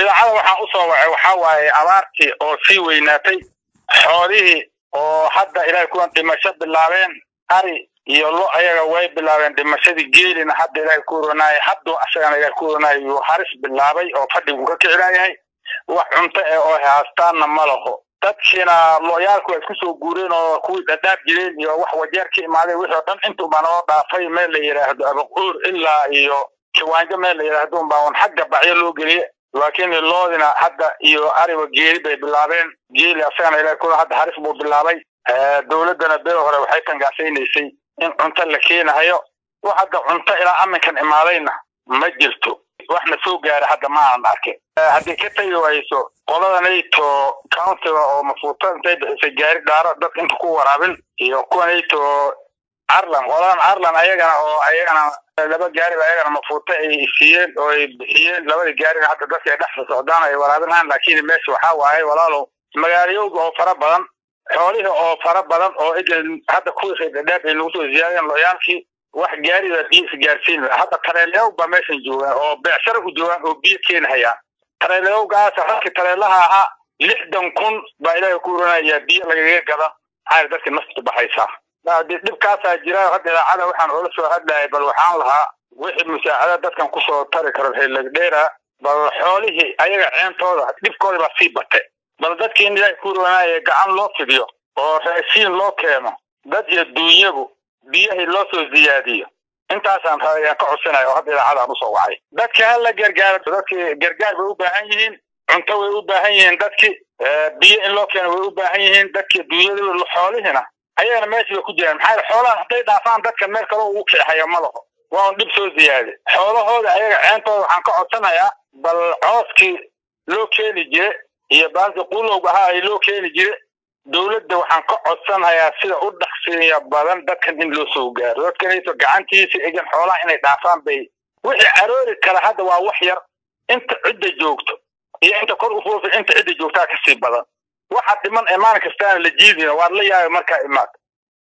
idaacada waxaan usoo wacay waxaa waaye abaartii oo sii weynaatay xoolihii oo hadda ilaahay kuwan dhimasho bilaabeen ari iyo lo ayaga way bilaabeen dhimashadii geelina hadda ilaahay ku ronaayay hadduu asagana ilaahay ku ronaayay yuu haris bilaabay oo fadhigu ka kicinayahay wax cunto eh oo haastaanna ma laho dadkiina looyaalku waa isku soo guureen oo kuwii dhadhaab jireen iyo wax wajeer ka imaaday wixii oo dhan intuuba noo dhaafay meel la yidhaahdo abaquur ilaa iyo kiwaanjo meel la yidhaahdo unbaa un xagga bacyo loo geliye laakiin loodina hadda iyo ariba geeli bay bilaabeen geeli asagana ilahay ku hadda haris buu bilaabay dowladdana beel hore waxay tangaasaynaysay in cunto la keenahayo wax hadda cunto ilaa aminkan imaadayna ma jirto waxna soo gaara hadda ma aanan arkin haddii ka tegi wayso qoladanayto countiga oo mafuuta intay bixisay gaari dhaaro dadka inta ku waraabin iyo kuwanayto arlan qoladan arlan ayagana oo ayagana laba gaari ba ayagana mafuuta ay siiyeen oo ay bixiyeen labadii gaarina hadda dadka ay dhexda socdaan ay waraabinayaan laakiin meesha waxaa waaye walaalow magaalayowga oo fara badan xoolihii oo fara badan oo idan hadda kuwii reerdhadhaab ay nagu soo ziyaadeen looyaalkii wax gaarida biyo isgaarsiin hadda tareeleyow baa meeshan joogaan oo beecsharo u joogaan oo biyo keenhayaan tareeleyowgaas halkii tareelaha ahaa lixdan kun baa ilaahay ku uranayaa biyo lagaga gada maxaa dadka nafta baxaysaa dhibkaasaa jira hadda idaacada waxaan oola soo hadlayay bal waxaan lahaa wixii musaacada dadkan kusoo tari karo heelagdheera bal xoolihii ayaga ceentooda dhibkooda baa sii batay bal dadkii in ilaahay ku uranaaya gacan loo fidiyo oo raashiin loo keeno dad iyo duunyagu biyahii loo soo ziyaadiyo intaasaan ayaan ka codsanaya oo hadda idaacadaan usoo wacay dadka hala gargaaro dadkii gargaar bay u baahan yihiin cunto way u baahan yihiin dadkii biyo in loo keeno way u baahan yihiin dadkii duunyada xoolihina ayagana meesha bay ku jiraan maxaa yeele xoolahan hadday dhaafaan dadka meel kaloo ugu kixaya ma laho waa un dhib soo ziyaade xoolahooda ayaga ceentooda waxaan ka codsanayaa bal cooskii loo keeni jire iyo baalki qulowga ahaa ay loo keeni jire dowladda waxaan ka codsanayaa sida u dhaqsiiya badan dadkan in loo soo gaaro dadkanayso gacantiisa egan xoolaha inay dhaafaan bay wixii caroori kale hadda waa wax yar inta cidda joogto iyo inta kor u foofi inta cidda joogtaa kasii badan waxa dhiman ee maalin kastaana la jiidina waad la yaabay markaa imaad